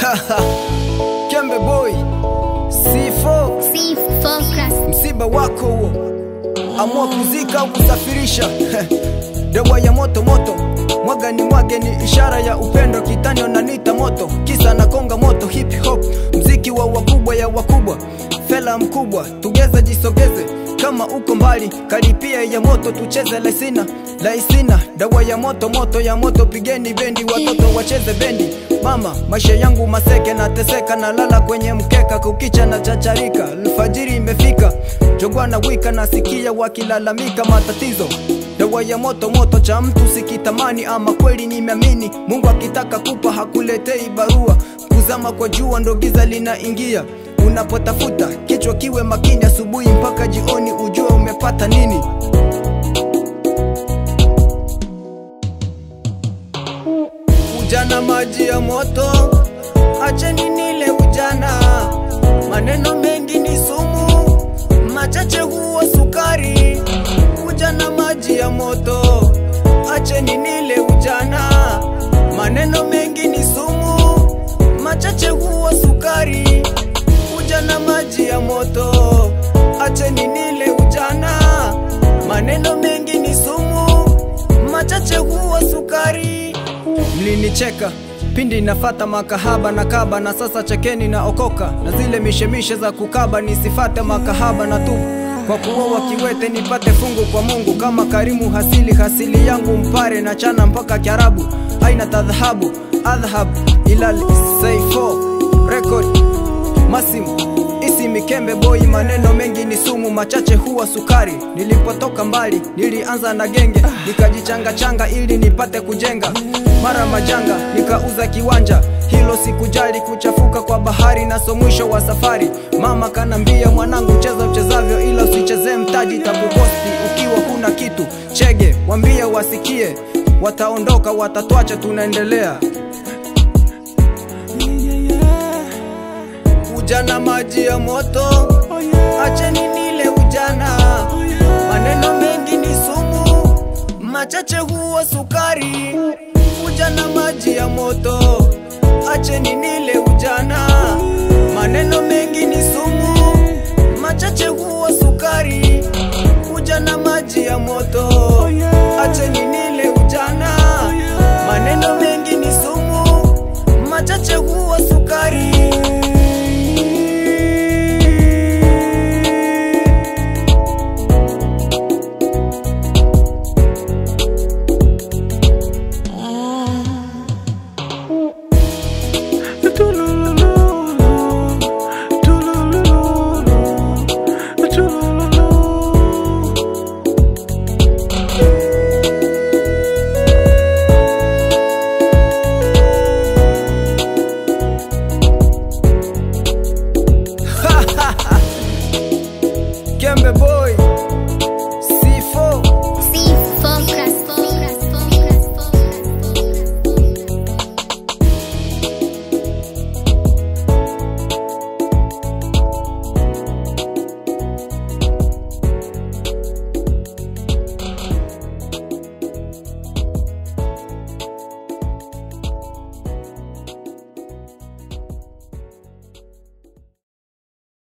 Kembe boy C4 See focus. msiba wako huo, amua kuzika au kusafirisha dawa ya moto moto, mwaga ni mwage, ni ishara ya upendo, kitani onanita moto, kisa na konga moto, hip hop, mziki wa wakubwa ya wakubwa, fela mkubwa, tugeze jisogeze, kama uko mbali, karipia ya moto, tucheze laisina laisina, dawa ya moto moto ya moto, pigeni bendi, watoto wacheze bendi. Mama, maisha yangu maseke, nateseka, nalala kwenye mkeka, kukicha na chacharika, alfajiri imefika, jogwa na wika, nasikia wakilalamika matatizo dawa ya moto moto cha mtu sikitamani, ama kweli nimeamini. Mungu akitaka kupa hakuletei barua, kuzama kwa jua ndo giza linaingia. Unapotafuta kichwa kiwe makini, asubuhi mpaka jioni, ujue umepata nini. Ujana maji ya moto, acheni nile ujana. Maneno mengi ni sumu, machache huwa sukari. Ujana maji ya moto, acheni nile ujana. Maneno mengi ni sumu, machache huwa sukari. Ujana maji ya moto, acheni nile ujana. Maneno mengi ni sumu, machache huwa sukari. Mlinicheka pindi nafata makahaba na kaba, na sasa chekeni na okoka na zile mishemishe za kukaba, nisifate makahaba na tubu kwa kuoa kiwete nipate fungu kwa Mungu, kama Karimu hasili hasili yangu mpare na chana mpaka Kiarabu, aina tadhahabu adhhab ilal saifo record Masim isi mikembe boy, maneno mengi ni sumu, machache huwa sukari. Nilipotoka mbali nilianza na genge, nikajichanga changa ili nipate kujenga. Mara majanga nikauza kiwanja, hilo sikujali, kuchafuka kwa bahari naso mwisho wa safari. Mama kanambia, mwanangu, cheza uchezavyo, ila usichezee mtaji, takukosti ukiwa huna kitu. Chege wambie wasikie, wataondoka, watatwacha, tunaendelea ujana maji ya moto, acheni nile ujana. Maneno mengi ni sumu, machache huwa sukari. Ujana maji ya moto, acheni nile